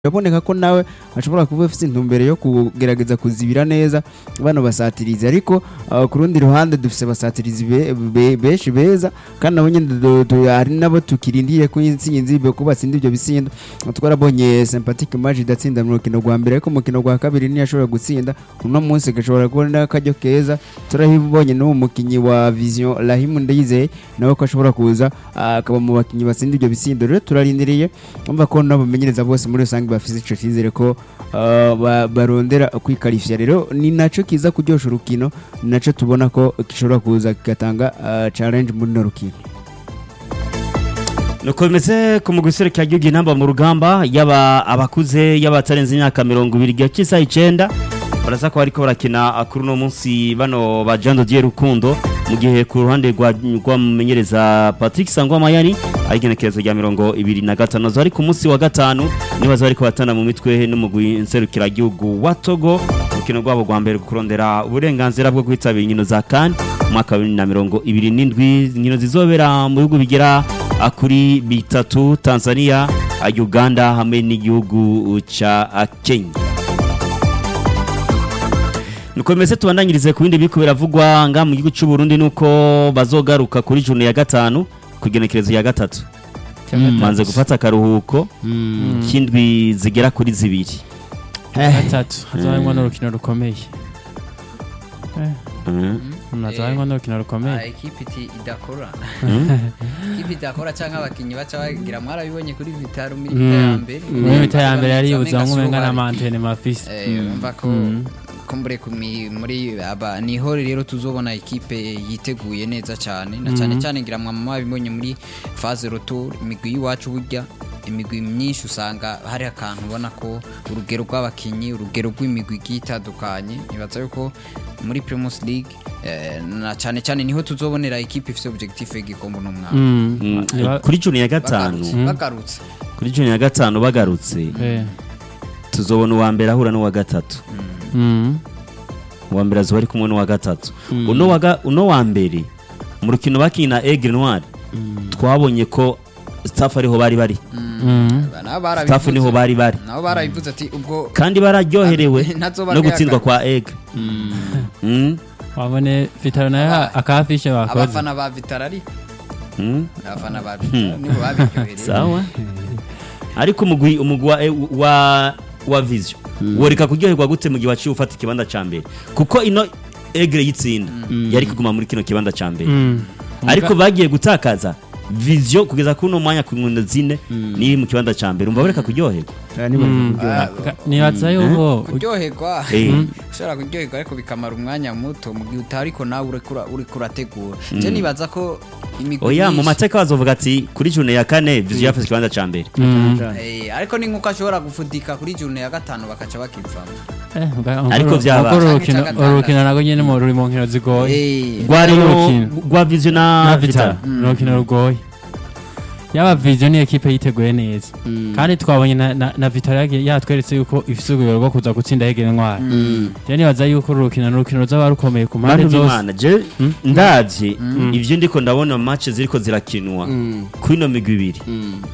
biraboneka ko nawe ashobora kuba afite intumbero yo kugerageza kuzibira neza bano basatirizi ariko uh, ku rundi ruhande dufise abasatirizi be- be- benshi beza kandi nabo nyine du- du- hari nabo tukirindiriye ko intsinzi be ko batsinda ibyo bisindo twarabonye sympatique match idatsinda mu rukino rwa mbere ariko mu rukino rwa kabiri ntiyashobora gutsinda uno munsi gashobora kubona akaryo keza turabibonye n'uwo mukinyi wa vision Rahim Ndayizeye nawe ko ashobora kuza ah, akaba mu bakinyi batsinda ibyo bisindo rero turarindiriye umva ko n'abamenyereza bose muri rusange bafite ico cyizere ko ah, ba- barondera kwikarifya rero ni naco kiza kuryosha urukino ni naco tubona ko gishobora kuza kigatanga ah, challenge muri no rukino nuko bimeze ku mugwi userukira igihugu intamba mu rugamba yaba abakuze yaba batarenze imyaka mirongo ibiri igihe cy'isaha icenda baraza ko bariko barakina kuri uno munsi bano ba Jean Dodier Rukundo mu gihe ku ruhande rwa rw'umumenyereza Patrick Sangwa Mayani ari igenekerezo rya mirongo ibiri na gatanu zo ari ku munsi wa gatanu nibaza bariko batana mu mitwe n'umugwi nserukira igihugu wa Togo urukino rwabo rwa mbere kurondera uburenganzira bwo kwitabira inkino za CAN umwaka wa bibiri na mirongo ibiri n'indwi inkino zizobera mu bihugu bigera ah, kuri bitatu Tanzania ah, Uganda hamwe n'igihugu ca ah, Kenya nuko bimeze tubandanyirize ku bindi biriko biravugwa nga mu gihugu cy'u Burundi nuko bazogaruka kuri june ya gatanu ku igenekerezo ya gatatu manze gufata akaruhuko k'indwi zigera kuri zibiri gatatu hazabarimwo n'urukino rukomeye Mhm. hazabarimwo n'urukino Ah, rukomeye ekipi iti idakora Mhm. ekipi idakora cyangwa abakinnyi baca bagira mwarabibonye kuri vitaro muri Mm. vita ya mbere muri mita ya mbere yari Bamenga yibuzamwo umenga Suruhari. n'amantene mafise Eh, urumva ko kumbure kumi- muri aba niho rero tuzobona ekipe yiteguye neza cyane na cyane cyane ngira mwa mama bibonye muri phase retour imigwi y'iwacu burya imigwi myinshi usanga hari akantu ubona ko urugero rw'abakinyi urugero rw'imigwi igiye itandukanye nibaza yuko muri Primus League eh, na cyane cyane niho tuzobonera ekipe ifite objectif y'igikombe no mwaka Mm, Niba- kuri june ya gatanu bagarutse bagarutse kuri june ya gatanu bagarutse Eh. tuzobona uwa mbere ahura n'uwa gatatu Mm. uwa mbere azuba ari kumwe n'uwa gatatu uno wa ga- uno wa mbere mu rukino bakina Aigle Noir twabonye ko staff ariho bari bari Mm. nabo barabivuze staff niho bari bari nabo barabivuze ati ubwo kandi bararyoherewe Ntazoba no ari gutsindwa aka- kwa Aigle Mm, wabone vitaro nayo Aba- akafishe bakoze abafana ba vitara ariko mm. abafana ba vitara nibo babiryohereye sawa ariko umugwi umugwi wa, eh, wa, wa vision woreka kuryoherwa gute mu gihe waciye ufata ikibanza ca mbere kuko ino egre yitsinda yari kuguma muri kino kibanza ca mbere Mm. ariko bagiye gutakaza vision kugeza kuri uno mwanya ku nkundo zine niri mu kibanza ca mbere umva bareka kuryoherwa Ah, niba Mm. kuryoha. Ka- nibaza yuko kuryoherwa Eh. ushobora kuryoherwa ariko bikamara umwanya muto mu gihe utari ariko nawe uriko ura- uriko urategura je nibaza ko imigwi oya mu myinshi- mateka bazovuga ati kuri june ya kane vision yafashe ikibanza ca mbere Mm. Eh, ariko ni nkuko ashobora gufudika kuri june ya gatanu bakaca bakivamo Eh, uga- Ariko urwo- vyaba- urwo rukino Canke urwo rukino narwo nyene mu ruri mu nkino zigoye Eh, rwari Urukino. rwa vision na na vital vitaro ni urukino rugoye yaba vision ni ekipe yiteguye neza kandi twabonye na, na, na vitaro yagiye- yatweretse yuko ifise urugero rwo kuza gutsinda yegera intwari je nibaza yuko uru rukino ni urukino ruzaba rukomeye ku mpande bantu zose b'imana je ndavye ivyo ndiko ndabona match ziriko zirakinwa kuri ino migwi ibiri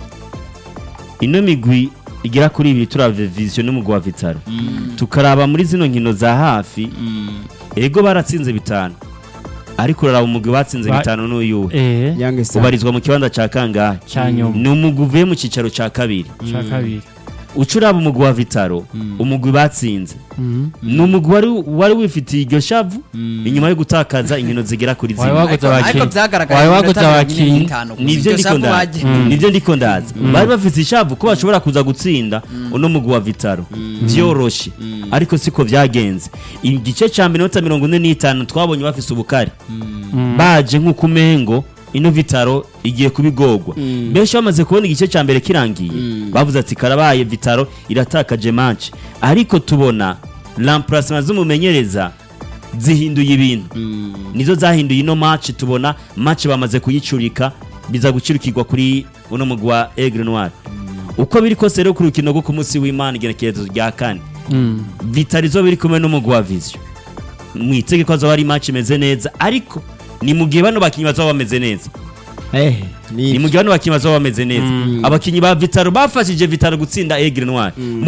ino migwi igera kuri ibiri turavye vision n'umugwi wa vitaro tukaraba muri zino nkino za hafi ego baratsinze bitanu ariko uraraba umugwi batsinze Ba- bitanu n'uyuhe eh Young Star. ubarizwa mu kibanza ca kangahe ca nyuma ni umugwi uvuye mu cicaro ca kabiri ca kabiri uca uraba umugwi wa vitaro umugwi batsinze Mhm. ni umugwi wari wari wifitiye iryo shavu inyuma yo gutakaza inkino zigera kuri Wari zimwe waguze ariko- ariko abakinyi vyagaragaye wari mu waguze minota mirongo ine abakinyi n'itanu gusa. nivyo Iryo ndiko shavu ndaza bagiye- nivyo ndiko ndaza bari bafite ishavu ko bashobora kuza gutsinda uno mugwi wa vitaro vyoroshe ariko siko vyagenze igice ca minota mirongo ine n'itanu twabonye bafise ubukari baje nk'uko umengo ino vitaro igiye kubigorwa benshi bamaze kubona igice ca mbere kirangiye bavuze ati karabaye vitaro iratakaje match ariko tubona remplacement z'umumenyereza zihinduye ibintu nizo zahinduye ino match tubona match bamaze kuyicurika biza gucurikirwa kuri uno mugwi wa Aigle Noir uko biri kose rero ku rukino rwo ku munsi w'Imana igenekerezo rya kane Mm. vitari zo biri kumwe n'umugwi wa vision mwitege ko azoba ari match imeze neza ariko ni mu gihe bano bakinyi bazaba bameze neza Eh, ni mu gihe bano bakinnyi bazaba bameze neza abakinnyi ba vitaro bafashije vitaro gutsinda egre noir